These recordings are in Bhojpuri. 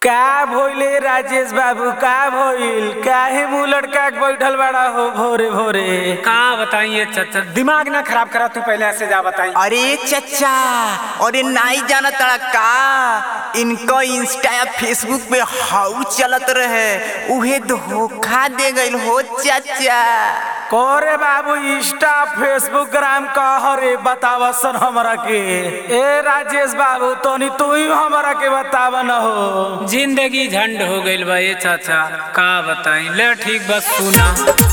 का भइले राजेश बाबू का भइल काहे मुंह लटका के बैठल बड़ा हो भोरे भोरे का बताइए चाचा दिमाग ना खराब करा तू पहले ऐसे जा बताई अरे चचा अरे नाई जाना तड़ा का इनको इंस्टा या फेसबुक पे हाउ चलत रहे उहे धोखा दे गइल हो चाचा कोरे बाबू इंस्टा फेसबुक ग्राम कह रे बतावसन हमरा के ए राजेश बाबू तोनी तू ही हमरा के बताव न हो जिंदगी झंड हो गइल बा ये चाचा का बताई ले ठीक बस सुना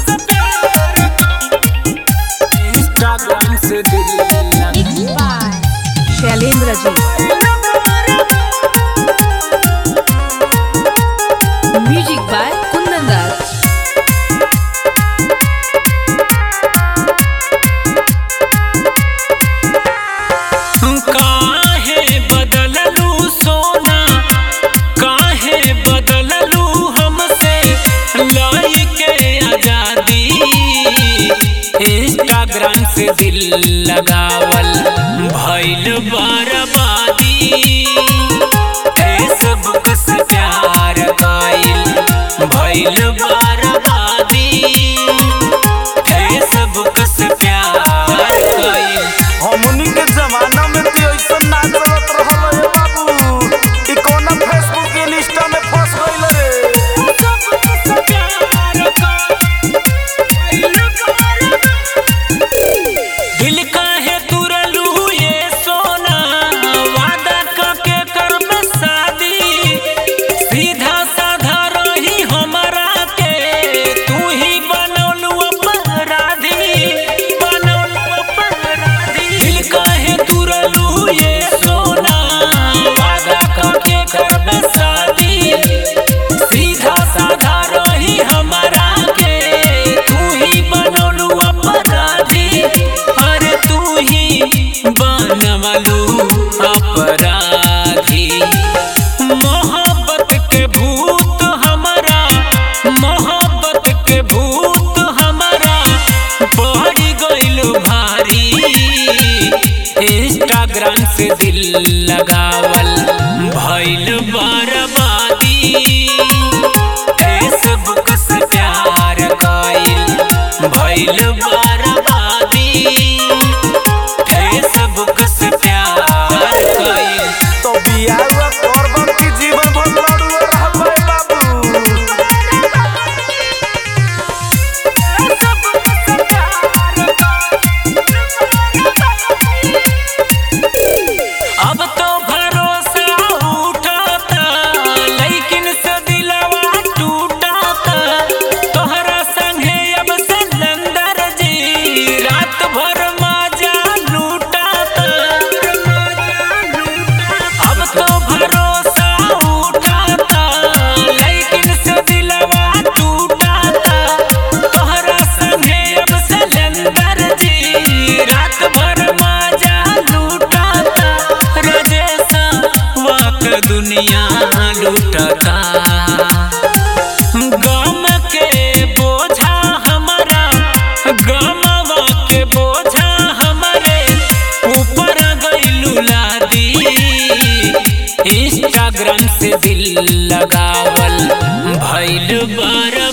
इंस्टाग्राम से दिल लगा शैलेंद्र जी म्यूजिक बाय कुंदन दास काहे बदललू सोना काहे बदललू हमसे लाई के आजादी इंस्टाग्राम से दिल लगावल भइल बर्बादी फेसबुक से प्यार कइल भइल बर्बादी फेसबुक से प्यार कइल हमनी के जमाना में भी ऐसा ना चलत रहल ए बाबू ई कोना फेसबुक इंस्टा में फंस गइल रे दिल काहे तुरलू ये सोना वादा करके करब शादी सीधा साधा रही हमरा के तू ही बनौलू अपराधी बनौलू अपराधी दिल काहे तुरलू ये सोना वादा करके करब शादी सीधा साधा रही हमरा के तू ही बनौलू अपराधी अरे तू ही बनवलू अपराधी मोहब्बत के भूत हमारा मोहब्बत के भूत हमारा बढ़ गइल भारी इंस्टाग्राम से दिल लगावल भइल बर्बादी फेसबुक से प्यार कइल भइल बर्बादी फेसबुक से प्यार कइल तो बियाह करब की जीवन भर लड़ुए रहबै बाबू अब तो भरोसा उठाता लेकिन से दिलवा टूटाता तोहरा संगे अब सिलेंडर जी रात भर मजा लूटाता अब तो भरोसा उठाता लेकिन से दिलवा टूटाता तोहरा संगे अब सिलेंडर जी रात भर मजा लूटाता रजेसा वाक दुनिया लूटता गम के बोझा हमारा गमवा के बोझा हमारे ऊपर गइलू लादी इंस्टाग्राम से दिल लगावल भइल बड़ा